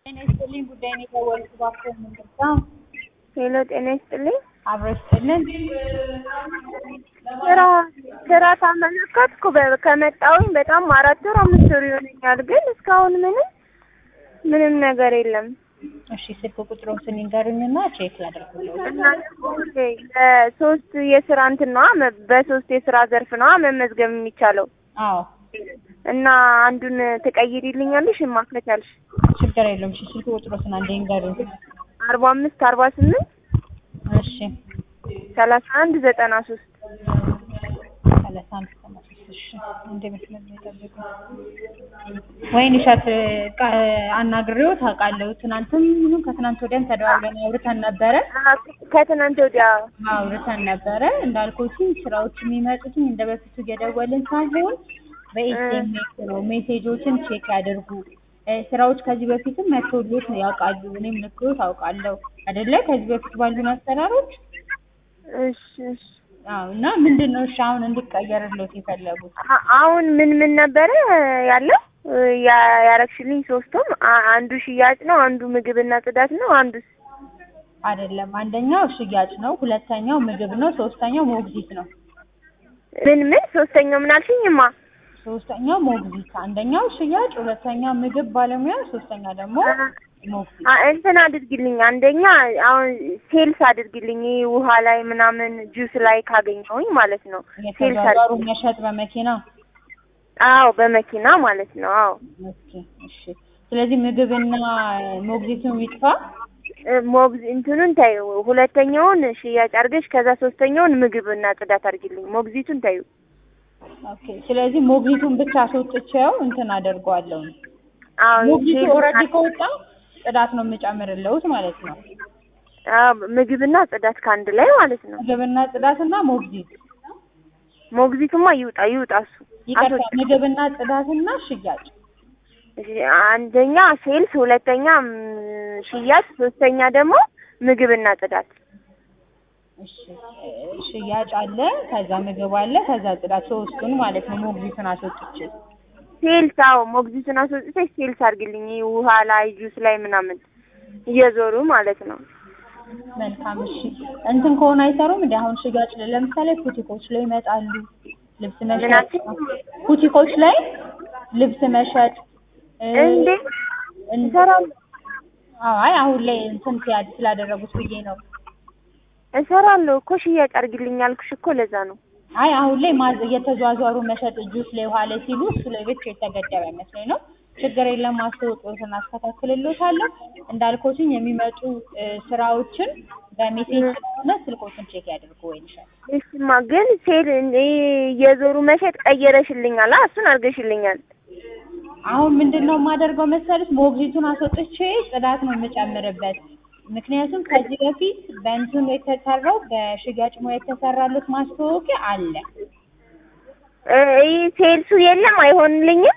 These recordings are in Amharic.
ጤና ይስጥልኝ ጉዳይ ነው የደወልኩት እባክዎ ምንድን ነው? ሄሎ ጤና ይስጥልኝ። አብሮ ይስጥልን። ስራ ስራ ካመለከትኩ በ- ከመጣሁኝ በጣም አራት ወር አምስት ወር ይሆነኛል፣ ግን እስካሁን ምንም ምንም ነገር የለም። እሺ ስልክ ቁጥሮትን ይንገሩኝና ቼክ ላደርግልዎት። እና ደግሞ በሶስት የስራ እንትን ነዋ መ- በሶስት የስራ ዘርፍ ነዋ መመዝገብ የሚቻለው አዎ እና አንዱን ትቀይሪልኛለሽ እማ ከቻልሽ? ችግር የለውም። እሺ ስልክ ቁጥሮትን አንዴ ይንገሩኝ። አርባ አምስት አርባ ስምንት እሺ ሰላሳ አንድ ዘጠና ሶስት ሰላሳ አንድ ዘጠና ሶስት እሺ እንደ መስመር ነው የጠበቁኝ። ወይን እሸት ቃ- አናግሬው ታውቃለሁ። ትናንትም ይሁን ከትናንት ወዲያም ተደዋውለን አውርተን ነበረ ከትናንት ወዲያ አውርተን ነበረ እንዳልኩትኝ ስራዎች የሚመጡትኝ እንደ በፊቱ እየደወልን ሳይሆን በኤስኤምኤስ ነው። ሜሴጆችን ቼክ ያደርጉ። እ ስራዎች ከዚህ በፊትም መቶሎት ነው ያውቃሉ። እኔም ልክሎት አውቃለሁ አይደለ? ከዚህ በፊት ባሉን አሰራሮች እሺ እሺ አዎ። እና ምንድን ነው እሺ አሁን እንዲቀየርሎት የፈለጉት? አ- አሁን ምን ምን ነበረ ያለው ያ- ያረግሽልኝ? ሶስቱም አ- አንዱ ሽያጭ ነው፣ አንዱ ምግብና ጽዳት ነው፣ አንዱ አይደለም። አንደኛው ሽያጭ ነው፣ ሁለተኛው ምግብ ነው፣ ሶስተኛው ሞግዚት ነው። ምን ምን ሶስተኛው ምን አልሽኝማ? ሶስተኛው ሞግዚት፣ አንደኛው ሽያጭ፣ ሁለተኛው ምግብ ባለሙያ፣ ሶስተኛ ደግሞ ሞግዚት። አ- እንትን አድርጊልኝ። አንደኛ አሁን ሴልስ አድርጊልኝ፣ ይሄ ውሃ ላይ ምናምን ጁስ ላይ ካገኘሁኝ ማለት ነው። ሴልስ የተዟዟሩ አድርጊልኝ። መሸጥ በመኪና አዎ በመኪና ማለት ነው። አዎ ኦኬ፣ እሺ። ስለዚህ ምግብና ሞግዚቱን ይጥፋ። እ፣ ሞግዝ እንትኑን ታዩ፣ ሁለተኛውን ሽያጭ አድርገሽ ከዛ ሶስተኛውን ምግብና ጽዳት አድርጊልኝ። ሞግዚቱን ታዩ። ኦኬ። ስለዚህ ሞግዚቱን ብቻ አስወጥቼው እንትን አደርገዋለሁ። አዎ ሞግዚቱ ሴልስ ኦልሬዲ ከወጣ ጽዳት ነው የምጨምርለውት ማለት ነው። አዎ ምግብና ጽዳት ከአንድ ላይ ማለት ነው። ምግብና ጽዳትና ሞግዚት ሞግዚቱማ ይውጣ ይውጣ እሱ ይቀርታ። አስወጣ። ምግብና ጽዳትና ሽያጭ እሺ፣ አንደኛ ሴልስ፣ ሁለተኛ ም፣ ሽያጭ፣ ሶስተኛ ደግሞ ምግብና ጽዳት። እሺ እ፣ ሽያጭ አለ፣ ከዛ ምግብ አለ፣ ከዛ ጽዳት ሶስቱን ማለት ነው። ሞግዚቱን አስወጥቼ ሴልስ አዎ ሞግዚቱን አስወጥተሽ ሴልስ አድርግልኝ። ይሄ ውሃ ላይ ጁስ ላይ ምናምን እየዞሩ ማለት ነው። መልካም እሺ። እንትን ከሆነ አይሰሩም እንደ አሁን ሽያጭ ላይ ለምሳሌ ቡቲኮች ላይ ይመጣሉ። ልብስ መሸጥ ምናችን? ቡቲኮች ላይ ልብስ መሸጥ እ፣ እንዴ እን- እሰራለሁ አዎ፣ አይ አሁን ላይ እንትን ሲያድ ስላደረጉት ብዬ ነው። እሰራለሁ እኮ ሽያጭ አድርግልኝ አልኩሽ እኮ ለዛ ነው። አይ አሁን ላይ ማዝ እየተዟዟሩ መሸጥ ጁስ ላይ ውሃ ላይ ሲሉ እሱ ላይ ብቻ የተገደበ መስሎኝ ነው። ችግር የለም ማስታወቂያዎትን አስተካክልልዎታለሁ። እንዳልኩትኝ የሚመጡ እ፣ ስራዎችን በሜሴጅ ስለሆነ ስልኮችን ቼክ ያድርጉ ወይ ይሻል። እሱማ ግን ሴል ይሄ እየዞሩ መሸጥ ቀየረሽልኛል። አ እሱን አድርገሽልኛል። አሁን ምንድን ነው የማደርገው መሰለሽ ሞግዚቱን አስወጥቼ ጽዳት ነው የምጨምርበት። ምክንያቱም ከዚህ በፊት በእንትኑ የተሰራው በሽያጭ ሙያ የተሰራሉት ማስታወቂያ አለ። እ፣ ይሄ ሴልሱ የለም አይሆንልኝም።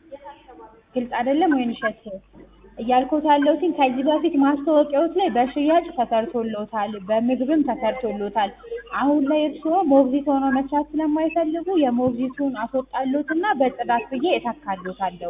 ግልጽ አይደለም ወይን እሸት እያልኩት ያለሁትኝ ከዚህ በፊት ማስታወቂያዎች ላይ በሽያጭ ተሰርቶሎታል፣ በምግብም ተሰርቶሎታል። አሁን ላይ እርስዎ ሞግዚት ሆኖ መስራት ስለማይፈልጉ የሞግዚቱን አስወጣሎትና በጽዳት ብዬ እተካሎታለሁ።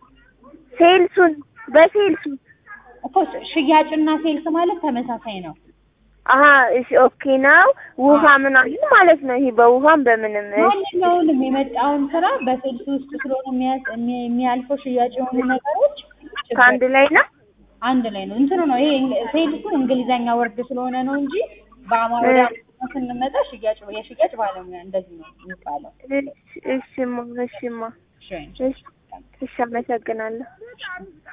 ሴልሱን በሴልሱ እኮ ሽያጭና ሴልስ ማለት ተመሳሳይ ነው። አሀ እሺ ኦኬ ነው። ውሃ ምናምን ማለት ነው። ይሄ በውሃም በምንም እሺ። ማንኛውንም የመጣውን ስራ በሴልስ ውስጥ ስለሆነ የሚያስ- የሚ- የሚያልፈው ሽያጭ የሆኑ ነገሮች ችግር- ከአንድ ላይ ነው። አንድ ላይ ነው። እንትኑ ነው ይሄ እንግ- ሴልሱ እንግሊዘኛ ወርድ ስለሆነ ነው እንጂ በአማርኛ ስንመጣ ሽያጭ የሽያጭ ባለሙያ እንደዚህ ነው የሚባለው። እሺ እሺማ እሺማ እሺ እሺ እሺ አመሰግናለሁ።